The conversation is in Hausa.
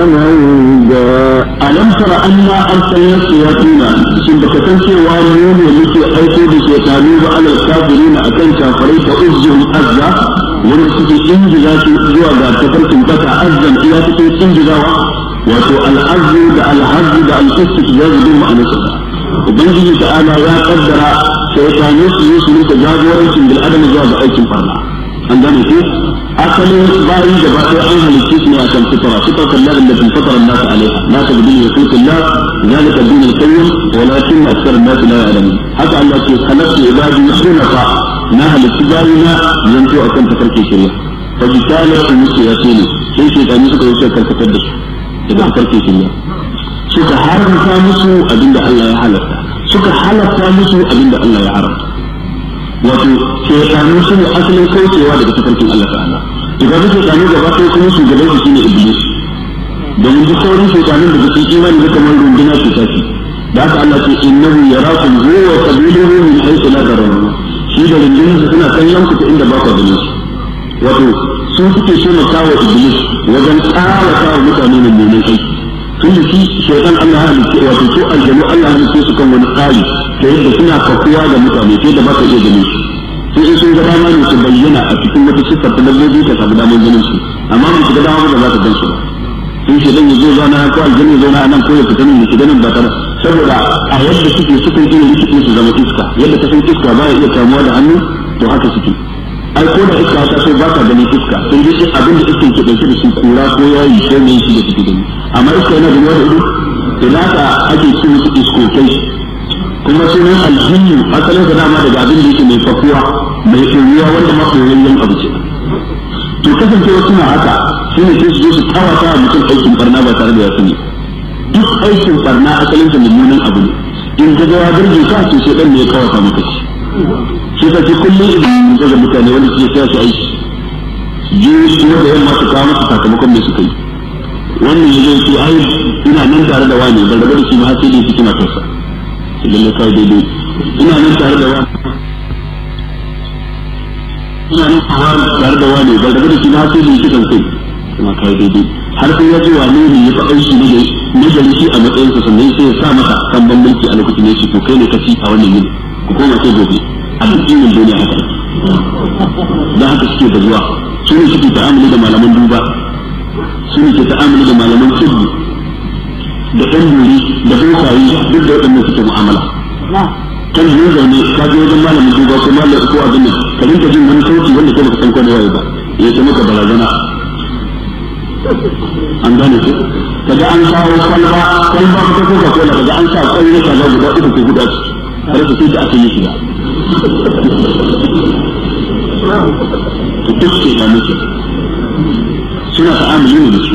alam tara anna arsalna shayatina shin baka san cewa mu ne muke aiko da shaytanu ba alal kafirina akan kafirai ta uzjum azza wanda suke injiza su zuwa ga tafarkin bata azzan iya cikin injizawa wato al'azzu da al'azzu da al'istijaz bin ma'anarsa ubangiji ta'ala ya kaddara shaytanu su yi su rinka jagorancin bil adama zuwa ga aikin farna an gane ko asalin bayi da ba an halicce su ne a kan fitara fitar kallar da tun fatara nasu alaiha la ta gudu ya kulku la zalika din al-qayyim walakin akthar an-nas la ya'lamun haka Allah ke khalaqtu ibadi hunafa na halicci bayi na yanzu akan tafarkin shari'a fa bitala su musu ya ne sai shaytanu suka yi suka karkatar da su daga tafarkin shari'a suka haramta musu abinda Allah ya halatta suka halatta musu abinda Allah ya haramta wato shaytanu su ne asalin kaucewa daga tafarkin Allah ta'ala idan da shaytanu gaba ɗaya kuma shugaban su shine iblis domin duk sauran shaytanun da su imani da kamar runduna su tafi da haka Allah ce innahu yarakum huwa wa qabiluhu min haythu la tarawun shi da rundunar su suna kallon ku ta inda ba ku ganin su wato sun suke so na kawo iblis wajen ƙara kawo mutane ne mai aiki tun da shi shaitan Allah ya halitta wato su aljanu Allah ya halitta su kan wani tsari ta yadda suna kafuwa ga mutane ta yadda ba ka iya ganin su sai in sun ga dama ne su bayyana a cikin wata siffar ta dabbobi ka samu damar ganin su amma mu shiga dama ba za ka gan su ba sun shaitan ya zo zauna ko aljanu ya zauna a nan ko ya fita nan ya shiga nan ba tare saboda a yadda suke sukan iya rikide su zama iska yadda ka san iska ba ya iya kamuwa da hannu to haka suke ai ko da iska ta so ba ka ganin iska sai dai abin da iskan ke dauke da shi kura ko yayi ko ne shi da suke gani amma iska yana da ruwa da ido idan ka ake ce musu iskokai kuma sunan aljinnu asalin sa dama daga abin da yake mai fakuwa mai tsoriya wanda ma koyayyen abu ce to kasancewa suna haka shine sai su zo su kawata wa mutum aikin barna ba tare da ya sani duk aikin barna asalin sa mummunan abu ne in ka ga ya burge ka to sai dan ne ya kawata maka shi shi ka ce kullum idan daga mutane wanda suke sa su aiki jiyo shi da yamma su kawo masa sakamakon mai suka yi wannan ya zo ce ai ina nan tare da wani ban rabu da shi ba har sai dai su kina kansa shi lalle kai daidai ina nan tare da wani ina nan tare da wani ban rabu da shi ba har sai dai su kan kai kuma kai daidai har sai ya ji wane ne ya fa aiki ne na gari shi a matsayinsa sannan sai ya sa masa kan bambanci a lokacin ne shi to kai ne ka ci a wannan yini ku koma sai gobe a addinin duniya haka da haka suke da zuwa su ne suke ta'amuli da malaman duba su ne ke ta'amuli da malaman tsibbi da ɗan buri da bokayi duk da waɗannan suke mu'amala kan yi zaune ka je wajen malamin duba ko malamin ko abin nan ka rinka jin wani sauti wanda kai baka san ko da waye ba ya ce maka barazana an gane ko kaga an kawo kwalba kwalba ta coca cola kaga an sa kwai na kaza guda uku ko guda ciki har su sai da aka yi shi ba to duk ke da muke suna ta'amuli ne da su